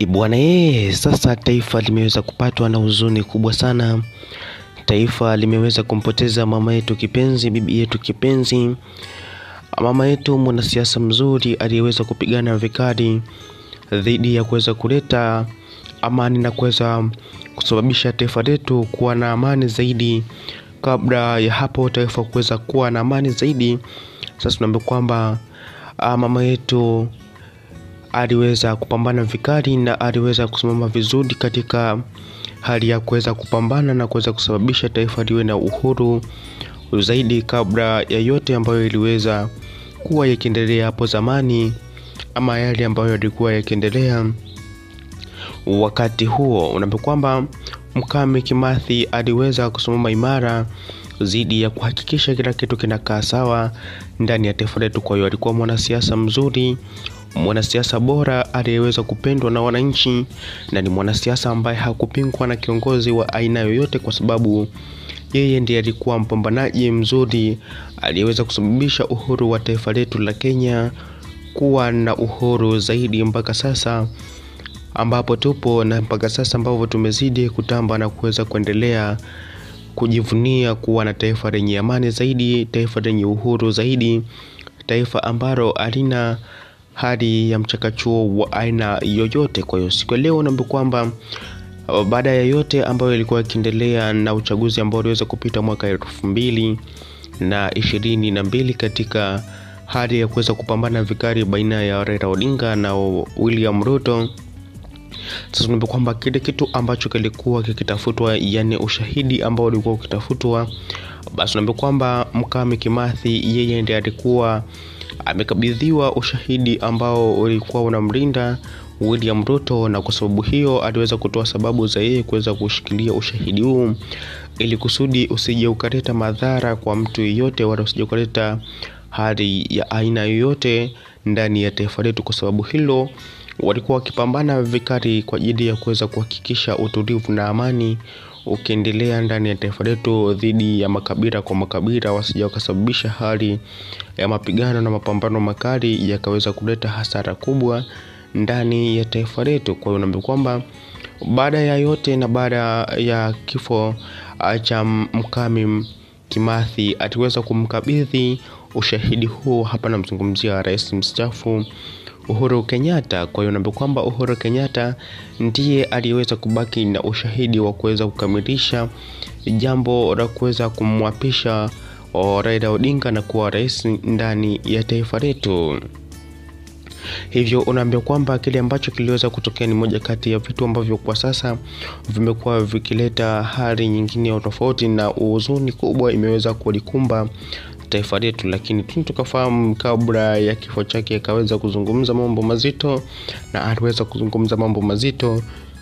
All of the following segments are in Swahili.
Bwana yeye, sasa taifa limeweza kupatwa na huzuni kubwa sana. Taifa limeweza kumpoteza mama yetu kipenzi, bibi yetu kipenzi, mama yetu mwanasiasa mzuri aliyeweza kupigana vikali dhidi ya kuweza kuleta amani na kuweza kusababisha taifa letu kuwa na amani zaidi. Kabla ya hapo taifa kuweza kuwa na amani zaidi, sasa tunaambia kwamba ah, mama yetu aliweza kupambana vikali na aliweza kusimama vizuri katika hali ya kuweza kupambana na kuweza kusababisha taifa liwe na uhuru zaidi kabla ya yote ambayo iliweza kuwa yakiendelea hapo zamani ama yale ambayo yalikuwa yakiendelea wakati huo. Unaambia kwamba Mkame Kimathi aliweza kusimama imara dhidi ya kuhakikisha kila kitu kinakaa sawa ndani ya taifa letu. Kwa hiyo alikuwa mwanasiasa mzuri, mwanasiasa bora aliyeweza kupendwa na wananchi, na ni mwanasiasa ambaye hakupingwa na kiongozi wa aina yoyote, kwa sababu yeye ndiye alikuwa mpambanaji mzuri aliyeweza kusababisha uhuru wa taifa letu la Kenya kuwa na uhuru zaidi mpaka sasa ambapo tupo na mpaka sasa ambapo tumezidi kutamba na kuweza kuendelea kujivunia kuwa na taifa lenye amani zaidi, taifa lenye uhuru zaidi, taifa ambalo halina hali ya mchakachuo wa aina yoyote. Kwa hiyo siku ya leo naambia kwamba uh, baada ya yote ambayo ilikuwa ikiendelea na uchaguzi ambao uliweza kupita mwaka elfu mbili na ishirini na mbili katika hali ya kuweza kupambana vikali baina ya Raila Odinga na William Ruto. Sasa tunaambia kwamba kile kitu ambacho kilikuwa kikitafutwa, yani ushahidi ambao ulikuwa ukitafutwa, basi tunaambia kwamba Mkame Kimathi yeye ndiye alikuwa amekabidhiwa ushahidi ambao ulikuwa unamlinda William Ruto, na kwa sababu hiyo aliweza kutoa sababu za yeye kuweza kushikilia ushahidi huu ili kusudi usije ukaleta madhara kwa mtu yeyote, wala usije ukaleta hali ya aina yoyote ndani ya taifa letu. Kwa sababu hilo walikuwa wakipambana vikali kwa ajili ya kuweza kuhakikisha utulivu na amani ukiendelea ndani ya taifa letu dhidi ya makabila kwa makabila, wasija wakasababisha hali ya mapigano na mapambano makali yakaweza kuleta hasara kubwa ndani ya taifa letu. Kwa hiyo naambia kwamba baada ya yote na baada ya kifo ah, cha Mkame Kimathi aliweza kumkabidhi ushahidi huu, hapa namzungumzia rais mstaafu Uhuru Kenyatta. Kwa hiyo naambia kwamba Uhuru Kenyatta ndiye aliyeweza kubaki na ushahidi wa kuweza kukamilisha jambo la kuweza kumwapisha oh, Raila Odinga na kuwa rais ndani ya taifa letu. Hivyo unaambia kwamba kile ambacho kiliweza kutokea ni moja kati ya vitu ambavyo kwa sasa vimekuwa vikileta hali nyingine ya tofauti na huzuni kubwa imeweza kulikumba taifa letu, lakini tu tukafahamu kabla ya kifo chake akaweza kuzungumza mambo mazito, na aliweza kuzungumza mambo mazito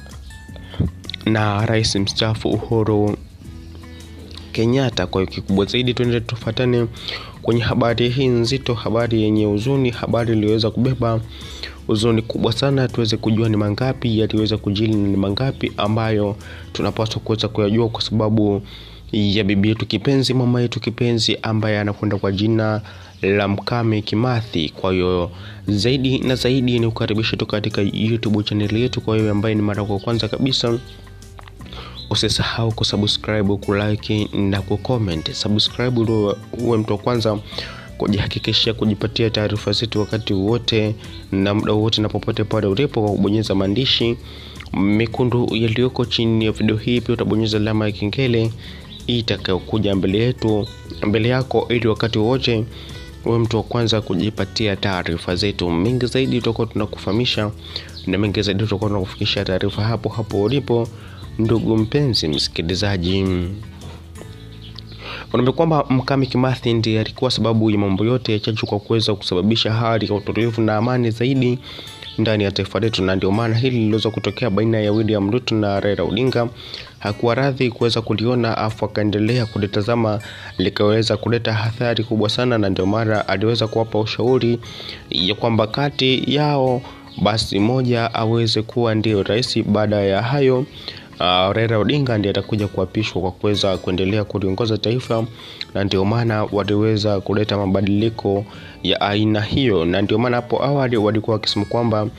na rais mstaafu Uhuru Kenyatta. Kwa hiyo kikubwa zaidi, tuende tufuatane kwenye habari hii nzito, habari yenye huzuni, habari iliyoweza kubeba huzuni kubwa sana, tuweze kujua ni mangapi yaliweza kujili na ni mangapi ambayo tunapaswa kuweza kuyajua kwa sababu ya bibi yetu kipenzi, mama yetu kipenzi ambaye anakwenda kwa jina la Mkame Kimathi. Kwa hiyo zaidi na zaidi ni kukaribisha tu katika YouTube channel yetu. Kwa hiyo ambaye ni mara kwa kwanza kabisa usisahau kusubscribe, kulike na kucomment. Subscribe ndio uwe mtu wa kwanza kujihakikishia kujipatia taarifa zetu wakati wote na muda wote na popote pale ulipo, kwa kubonyeza maandishi mekundu yaliyoko chini ya video hii. Pia utabonyeza alama ya kengele itakayokuja mbele yetu mbele yako, ili wakati wote uwe mtu wa kwanza kujipatia taarifa zetu. Mengi zaidi tutakuwa tunakufahamisha na mengi zaidi tutakuwa tunakufikisha taarifa hapo hapo ulipo, ndugu mpenzi msikilizaji. Unaambia kwamba Mkame Kimathi ndiye alikuwa sababu ya mambo yote ya chachu kwa kuweza kusababisha hali ya utulivu na amani zaidi ndani ya taifa letu, na ndio maana hili liliweza kutokea baina ya William Ruto na Raila Odinga. Hakuwa radhi kuweza kuliona, afu akaendelea kulitazama likaweza kuleta athari kubwa sana, na ndio maana aliweza kuwapa ushauri ya kwamba kati yao basi moja aweze kuwa ndio rais. Baada ya hayo uh, Raila Odinga ndiye atakuja kuapishwa kwa kuweza kuendelea kuliongoza taifa, na ndio maana waliweza kuleta mabadiliko ya aina hiyo, na ndio maana hapo awali walikuwa wakisema kwamba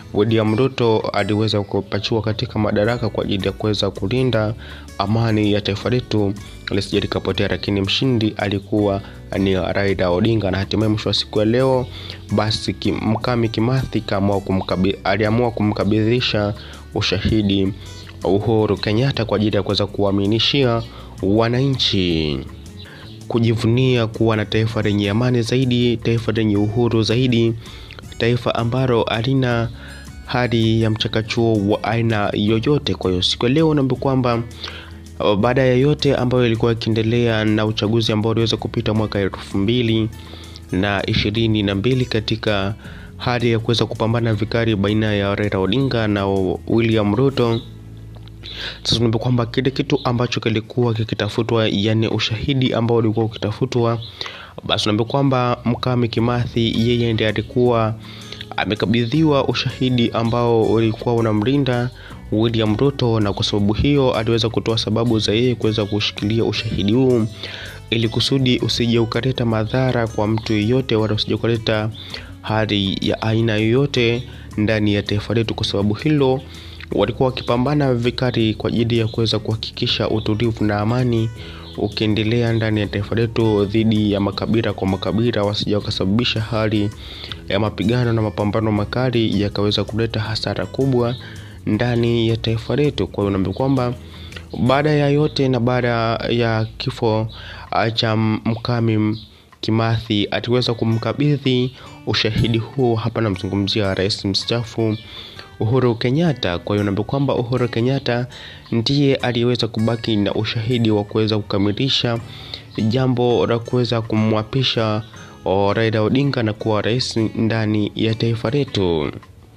William Ruto aliweza kupachua katika madaraka kwa ajili ya kuweza kulinda amani ya taifa letu lisije likapotea, lakini mshindi alikuwa ni Raila Odinga, na hatimaye mwisho wa siku ya leo basi kim, Mkami Kimathi aliamua kumkabidhisha ushahidi Uhuru Kenyatta kwa ajili ya kuweza kuaminishia wananchi kujivunia kuwa na taifa lenye amani zaidi, taifa lenye uhuru zaidi, taifa ambalo halina hali ya mchakachuo wa aina yoyote. Kwa hiyo siku ya leo naambia kwamba baada ya yote ambayo ilikuwa ikiendelea na uchaguzi ambao uliweza kupita mwaka elfu mbili na ishirini na mbili katika hali ya kuweza kupambana vikali baina ya Raila Odinga na William Ruto. Sasa tunaambia kwamba kile kitu ambacho kilikuwa kikitafutwa, yani ushahidi ambao ulikuwa ukitafutwa, basi tunaambia kwamba Mkami Kimathi yeye ndiye alikuwa amekabidhiwa ushahidi ambao ulikuwa unamlinda William Ruto, na kwa sababu hiyo aliweza kutoa sababu za yeye kuweza kushikilia ushahidi huu ili kusudi usije ukaleta madhara kwa mtu yeyote, wala usije ukaleta hali ya aina yoyote ndani ya taifa letu. Kwa sababu hilo walikuwa wakipambana vikali kwa ajili ya kuweza kuhakikisha utulivu na amani ukiendelea ndani ya taifa letu dhidi ya makabila kwa makabila, wasija wakasababisha hali ya mapigano na mapambano makali yakaweza kuleta hasara kubwa ndani ya taifa letu. Kwa hiyo naambia kwamba baada ya yote na baada ya kifo cha Mkami Kimathi aliweza kumkabidhi ushahidi huo, hapa namzungumzia rais mstaafu Uhuru Kenyatta. Kwa hiyo naambia kwamba Uhuru Kenyatta ndiye aliyeweza kubaki na ushahidi wa kuweza kukamilisha jambo la kuweza kumwapisha Raila Odinga na kuwa rais ndani ya taifa letu.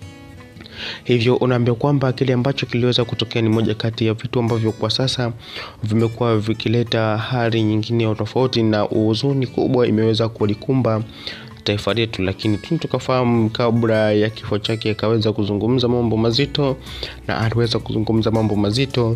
Hivyo unaambia kwamba kile ambacho kiliweza kutokea ni moja kati ya vitu ambavyo kwa sasa vimekuwa vikileta hali nyingine ya tofauti na huzuni kubwa imeweza kulikumba taifa letu, lakini tu tukafahamu kabla ya kifo chake akaweza kuzungumza mambo mazito, na aliweza kuzungumza mambo mazito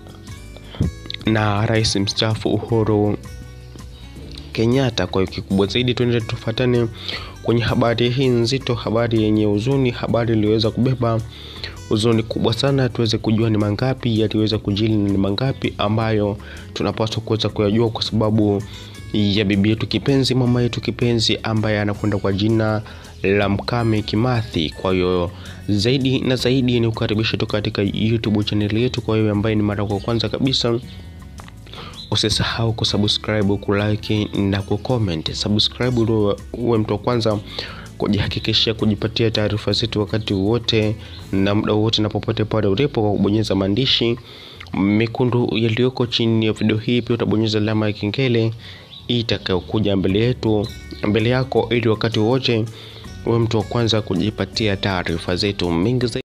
na rais mstaafu Uhuru Kenyatta. Kwa hiyo kikubwa zaidi, tuende tufuatane kwenye habari hii nzito, habari yenye huzuni, habari iliyoweza kubeba huzuni kubwa sana, tuweze kujua ni mangapi yaliweza kujili na ni mangapi ambayo tunapaswa kuweza kuyajua kwa sababu ya bibi yetu kipenzi, mama yetu kipenzi ambaye anakwenda kwa jina la Mkami Kimathi. Kwa hiyo zaidi na zaidi ni kukaribisha tu katika YouTube channel yetu. Kwa hiyo ambaye ni mara kwa kwanza kabisa, usisahau kusubscribe, kulike na kucomment. Subscribe ndio uwe mtu wa kwanza kujihakikishia kujipatia taarifa zetu wakati wote na muda wote na popote pale ulipo, kwa kubonyeza maandishi mekundu yaliyoko chini ya video hii. Pia utabonyeza alama ya kengele itakayokuja mbele yetu mbele yako, ili wakati wote uwe mtu wa kwanza kujipatia taarifa zetu mingi zaidi.